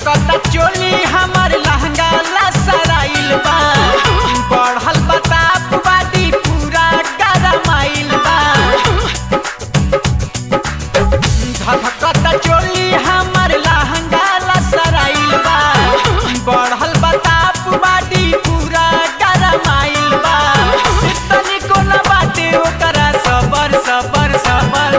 धधकता चोली हमर लहंगा लसराइल बा बढ़ल बताप बाटी पूरा गरमाइल बा धधकता चोली हमर लहंगा लसराइल बा बढ़ल बताप बाटी पूरा गरमाइल बा तनिको न बाटे ओकरा सबर सबर सबर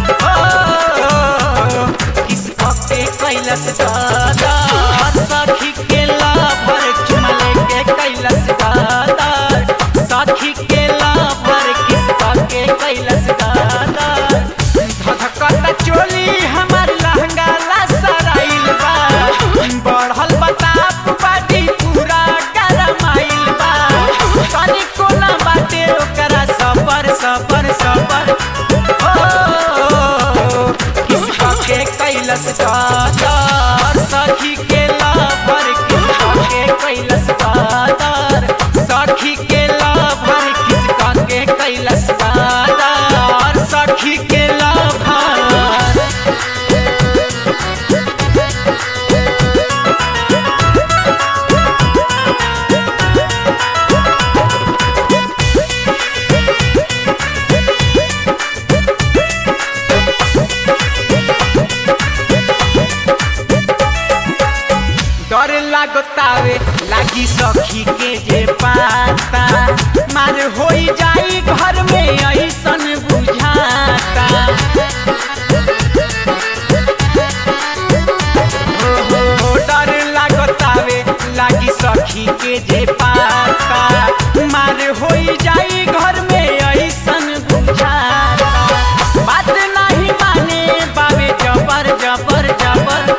ओ किस पके कैलस दादा सखी के लाभर चुमले के कैलस दादा सखी के लाभर किस पके कैलस दादा धधकता चोली हमर लहंगा लसराइल बा बढ़ल बताप बाटी पूरा गरमाइल बा तनिको न बाटे ओकरा सबर सबर सबर ओ किसका के कैलस कादर सखी के लाभर किसका के कैलस कादर सखी के लाभर किसका के कैलस कादर सखी के लाभर डर लागतावे लागी सखी के जे पाता मार होई जाई घर में ऐसन बुझाता हो, हो, डर लागतावे लागी सखी के जे पाता मार होई जाई घर में ऐसन बुझाता बात नहीं माने बाबे जबर जबर जबर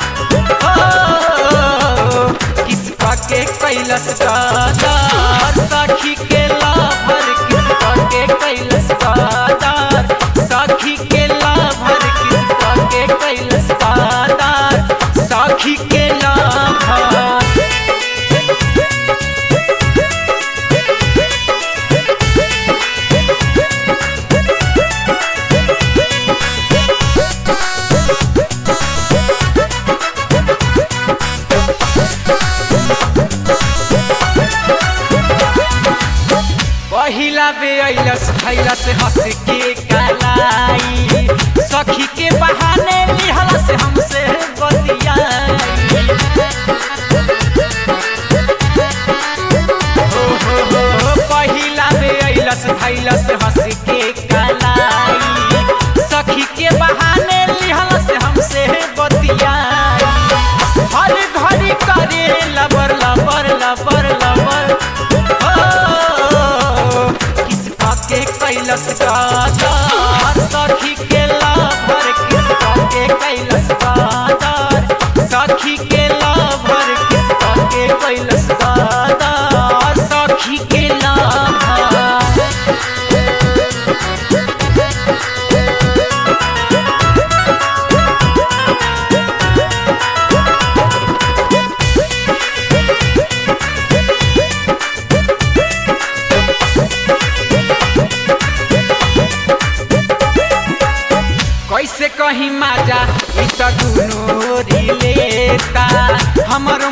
हो किसका के कैलस दादार सखी के लाभर किसका के कैलस दादार सखी के लाभर किसका के कैलस दादार सखी के लाभर पहिला बे अइलस खैलस हंस के कलाई सखी के बहाने लिहलस हमसे बतियाई हो हो हो पहिला बे अइलस खैलस हंस के कलाई सखी के बहाने लिहलस हमसे बतियाई हर घड़ी करे लबर लबर लबर लबर हो किसका के कैलस कादर सखी के लाभर किसका के कैलस कादर सखी के लाभर किसका के कैलस कादर सखी के लाभर कैसे कहीं माजा इ त दुनो लेता हमर